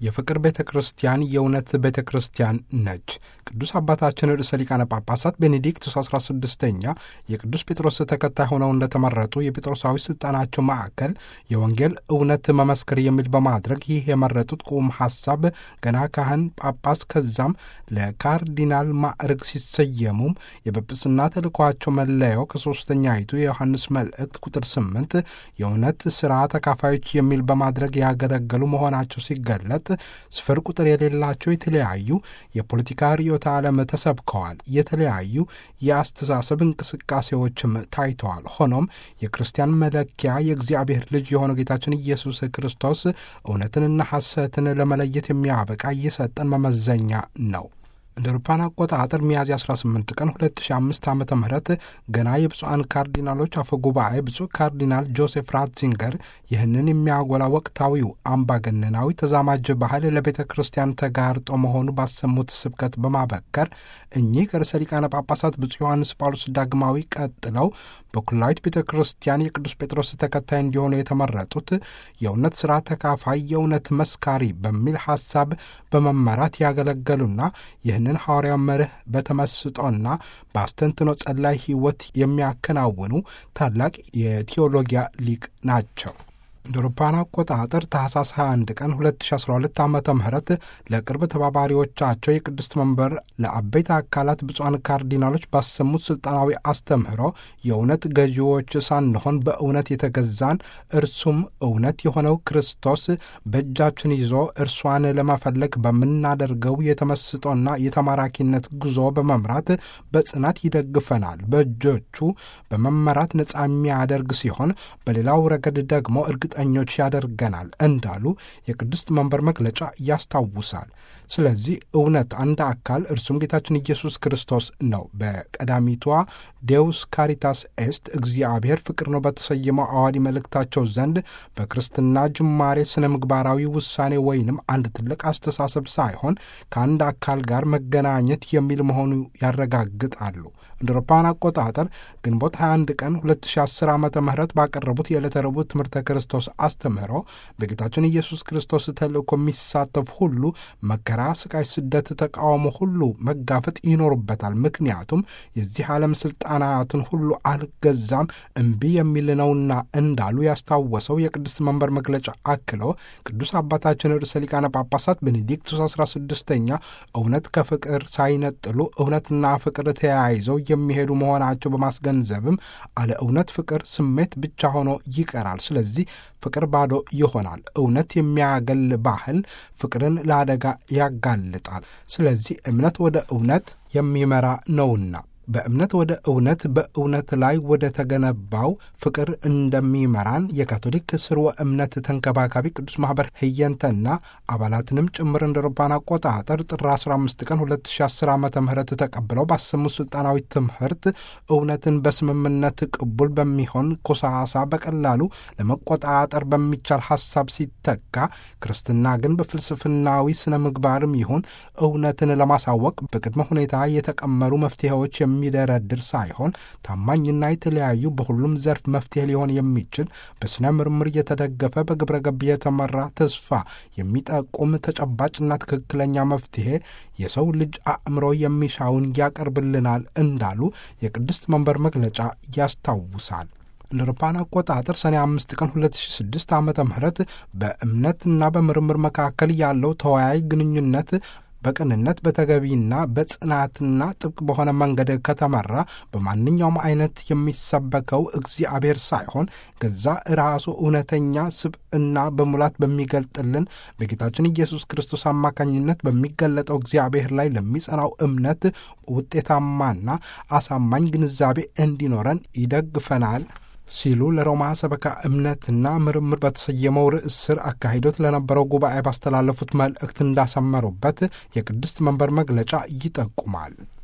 የፍቅር ቤተ ክርስቲያን የእውነት ቤተ ክርስቲያን ነች። ቅዱስ አባታችን ርዕሰ ሊቃነ ጳጳሳት ቤኔዲክቱስ 16ኛ የቅዱስ ጴጥሮስ ተከታይ ሆነው እንደተመረጡ የጴጥሮሳዊ ሥልጣናቸው ማዕከል የወንጌል እውነት መመስከር የሚል በማድረግ ይህ የመረጡት ቁም ሐሳብ ገና ካህን ጳጳስ ከዛም ለካርዲናል ማዕረግ ሲሰየሙም የጵጵስና ተልእኳቸው መለያው ከሦስተኛይቱ የዮሐንስ መልእክት ቁጥር 8 የእውነት ሥራ ተካፋዮች የሚል በማድረግ ያገለገሉ መሆናቸው ሲገለጥ ስፍር ቁጥር የሌላቸው የተለያዩ የፖለቲካ ርዕዮተ ዓለም ተሰብከዋል። የተለያዩ የአስተሳሰብ እንቅስቃሴዎችም ታይተዋል። ሆኖም የክርስቲያን መለኪያ የእግዚአብሔር ልጅ የሆነው ጌታችን ኢየሱስ ክርስቶስ እውነትንና ሐሰትን ለመለየት የሚያበቃ እየሰጠን መመዘኛ ነው። እንደ አውሮፓውያን አቆጣጠር ሚያዝያ 18 ቀን 2005 ዓ ም ገና የብፁዓን ካርዲናሎች አፈ ጉባኤ ብፁዕ ካርዲናል ጆሴፍ ራትዚንገር ይህንን የሚያጎላ ወቅታዊው አምባገነናዊ ተዛማጅ ባህል ለቤተ ክርስቲያን ተጋርጦ መሆኑ ባሰሙት ስብከት በማበከር እኚህ ከርዕሰ ሊቃነ ጳጳሳት ብፁዕ ዮሐንስ ጳውሎስ ዳግማዊ ቀጥለው በኩላዊት ቤተ ክርስቲያን የቅዱስ ጴጥሮስ ተከታይ እንዲሆኑ የተመረጡት የእውነት ሥራ ተካፋይ የእውነት መስካሪ በሚል ሐሳብ በመመራት ያገለገሉና ይህንን ሐዋርያው መርህ በተመስጦና በአስተንትኖ ጸላይ ሕይወት የሚያከናውኑ ታላቅ የቴዎሎጊያ ሊቅ ናቸው። እንደ አውሮፓውያን አቆጣጠር ታህሳስ 21 ቀን 2012 ዓ ም ለቅርብ ተባባሪዎቻቸው የቅድስት መንበር ለአበይት አካላት ብፁዓን ካርዲናሎች ባሰሙት ስልጣናዊ አስተምህሮ የእውነት ገዢዎች ሳንሆን በእውነት የተገዛን እርሱም እውነት የሆነው ክርስቶስ በእጃችን ይዞ እርሷን ለመፈለግ በምናደርገው የተመስጦና የተማራኪነት ጉዞ በመምራት በጽናት ይደግፈናል። በእጆቹ በመመራት ነፃ የሚያደርግ ሲሆን በሌላው ረገድ ደግሞ እርግጥ ኞች ያደርገናል እንዳሉ የቅድስት መንበር መግለጫ ያስታውሳል። ስለዚህ እውነት አንድ አካል እርሱም ጌታችን ኢየሱስ ክርስቶስ ነው። በቀዳሚቷ ዴውስ ካሪታስ ኤስት እግዚአብሔር ፍቅር ነው በተሰየመው አዋዲ መልእክታቸው ዘንድ በክርስትና ጅማሬ ስነ ምግባራዊ ውሳኔ ወይንም አንድ ትልቅ አስተሳሰብ ሳይሆን ከአንድ አካል ጋር መገናኘት የሚል መሆኑ ያረጋግጣሉ። እንደ አውሮፓውያን አቆጣጠር ግንቦት 21 ቀን 2010 ዓ ም ባቀረቡት የዕለተ ረቡዕ ትምህርተ ክርስቶስ አስተምህሮ በጌታችን ኢየሱስ ክርስቶስ ተልእኮ የሚሳተፍ ሁሉ መከራ፣ ስቃይ፣ ስደት፣ ተቃውሞ ሁሉ መጋፈጥ ይኖሩበታል። ምክንያቱም የዚህ ዓለም ስልጣናትን ሁሉ አልገዛም እምቢ የሚል ነውና እንዳሉ ያስታወሰው የቅድስት መንበር መግለጫ አክለው ቅዱስ አባታችን ርዕሰ ሊቃነ ጳጳሳት ቤኔዲክቱስ 16ኛ እውነት ከፍቅር ሳይነጥሉ እውነትና ፍቅር ተያይዘው የሚሄዱ መሆናቸው በማስገንዘብም አለ እውነት ፍቅር ስሜት ብቻ ሆኖ ይቀራል። ስለዚህ ፍቅር ባዶ ይሆናል። እውነት የሚያገል ባህል ፍቅርን ለአደጋ ያጋልጣል። ስለዚህ እምነት ወደ እውነት የሚመራ ነውና በእምነት ወደ እውነት በእውነት ላይ ወደ ተገነባው ፍቅር እንደሚመራን የካቶሊክ ስርወ እምነት ተንከባካቢ ቅዱስ ማኅበር ህየንተና አባላትንም ጭምር እንደ አውሮፓውያን አቆጣጠር ጥር 15 ቀን 2010 ዓ ም ተቀብለው ባሰሙት ሥልጣናዊ ትምህርት እውነትን በስምምነት ቅቡል በሚሆን ኮሳሳ በቀላሉ ለመቆጣጠር በሚቻል ሐሳብ ሲተካ ክርስትና ግን በፍልስፍናዊ ስነ ምግባርም ይሁን እውነትን ለማሳወቅ በቅድመ ሁኔታ የተቀመሩ መፍትሄዎች የሚደረድር ሳይሆን ታማኝና የተለያዩ በሁሉም ዘርፍ መፍትሄ ሊሆን የሚችል በስነ ምርምር የተደገፈ በግብረ ገብ የተመራ ተስፋ የሚጠቁም ተጨባጭና ትክክለኛ መፍትሄ የሰው ልጅ አእምሮ የሚሻውን ያቀርብልናል እንዳሉ የቅድስት መንበር መግለጫ ያስታውሳል። እንደ አውሮፓውያን አቆጣጠር ሰኔ አምስት ቀን 2006 ዓ ም በእምነትና በምርምር መካከል ያለው ተወያይ ግንኙነት በቅንነት በተገቢና በጽናትና ጥብቅ በሆነ መንገድ ከተመራ በማንኛውም አይነት የሚሰበከው እግዚአብሔር ሳይሆን ገዛ ራሱ እውነተኛ ስብዕና በሙላት በሚገልጥልን በጌታችን ኢየሱስ ክርስቶስ አማካኝነት በሚገለጠው እግዚአብሔር ላይ ለሚጸናው እምነት ውጤታማና አሳማኝ ግንዛቤ እንዲኖረን ይደግፈናል ሲሉ ለሮማ ሰበካ እምነትና ምርምር በተሰየመው ርዕስ ስር አካሂዶት ለነበረው ጉባኤ ባስተላለፉት መልእክት እንዳሰመሩበት የቅድስት መንበር መግለጫ ይጠቁማል።